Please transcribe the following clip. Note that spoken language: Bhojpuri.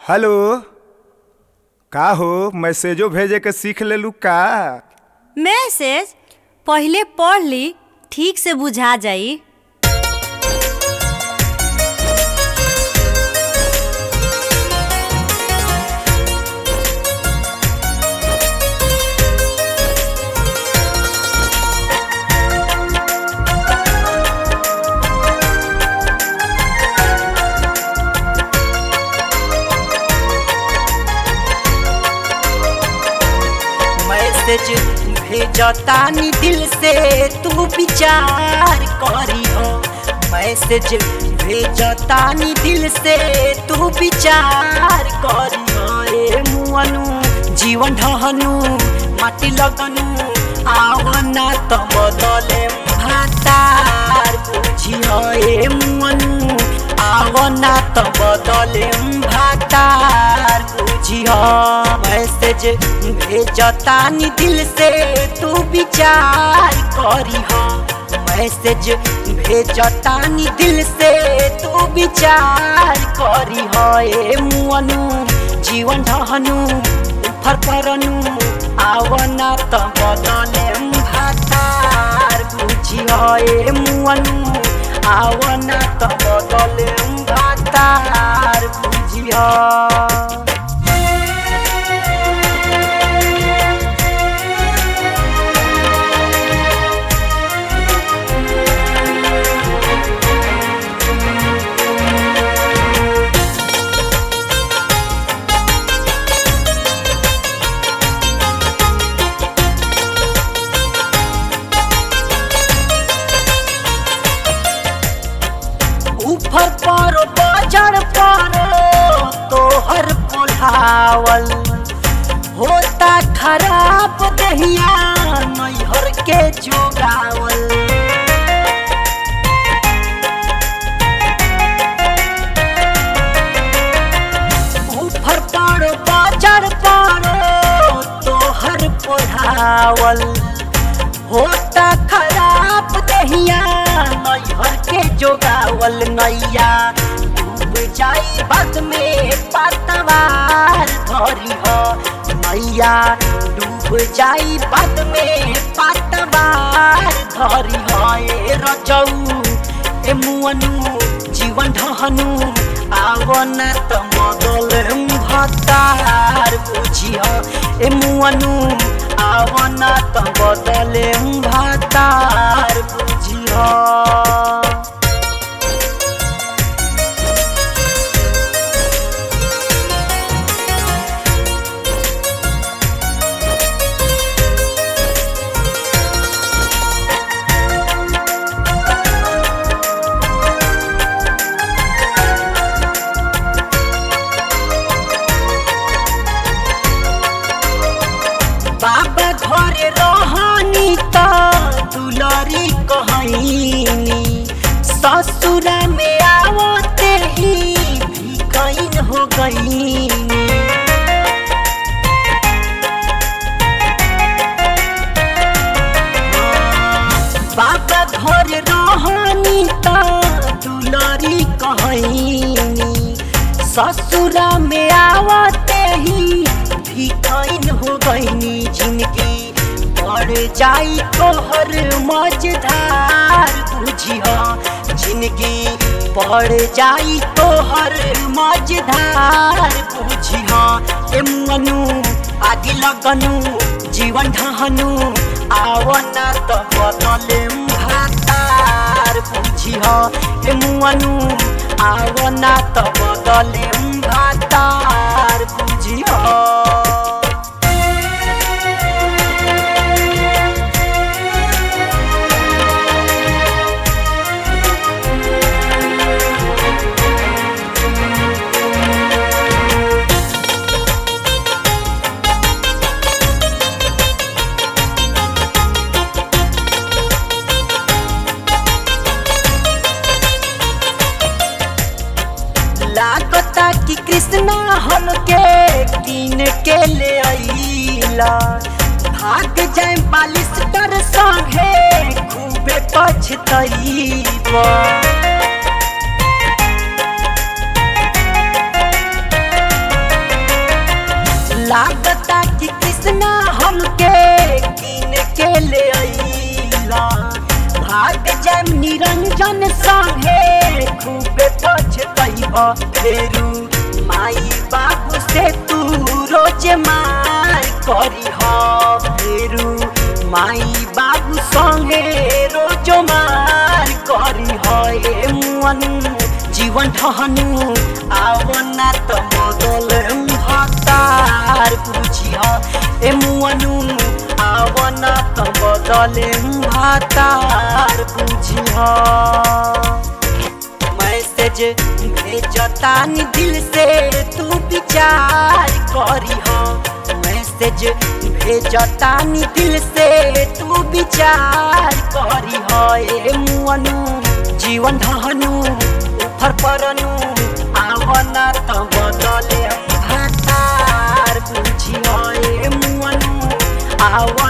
हेलो का हो मैसेजो भेजे के सीख लेलू का मैसेज पहिले पढ़ ली ठीक से बुझा जाई मैसेज भेजतानी दिल से तू विचार करी हो मैसेज भेजतानी दिल से तू विचार करी हो ए मुअनु जीवन ढहनु माटी लगनु आवना त बदले भातार बुझियो ए मुअनु आवना त बदले भातार बुझियो मैसेज भेजतानी दिल से तू विचार करी हो मैसेज भेजतानी दिल से तू विचार करी हो ए मुअनु जीवन ढहनु उफर परनु आवना त बदले भातार बुझियो ए मुअनु आवना त बदले भातार बुझियो ऊपर पर बजर पर तोहर पुलावल होता खराब दहिया नैहर के जोगावल ऊपर पर बजर पर तोहर पुलावल होता खराब दहिया नैहर के जोगावल नैया डूब जाई बाद में पतवार धरी हो नैया डूब जाई बाद में पतवार धरी हो ए रजऊ ए मुअनु जीवन ढहनु आवना त मदल भतार बुझियो ए मुअनु आवना त बदले भातार बुझियो बाबा घरे रहनी त दुलरी कहनी ससुरा में आवते ही भिकैन हो गईनी बाबा घर रहनी त दुलरी कहनी ससुरा में आवते ही भिकैन हो गईनी जिनकी बढ़ जाई तोहर मझधार बुझिह जिनकी बढ़ जाई तोहर मझधार बुझिह ए मनु आदि लगनु जीवन ढहनु आवना त बदले भातार बुझिह ए मुअनु आवना त बदले भातार बुझिह लागता कि कृष्णा हमके कीन के ले अइला भाग जाए बालिश कर संगे खूबे पछतइबा निरंजन संगे खूबे पछतैब फेरू माई बाबू से तू रोज मार करी फेरू माई बाबू संगे रोज मार करी हे मुअनु जीवन ठहनु आवना त बदल हतार बुझी ए मुअनु आवना त बदले हतार बुझी मैसेज भेजतानी दिल से तू विचार करी मैसेज भेजतानी दिल से तू विचार करी ए मुअनु जीवन धनु उफर परनु आवना त बदले भातार बुझी ए मुअनु आवन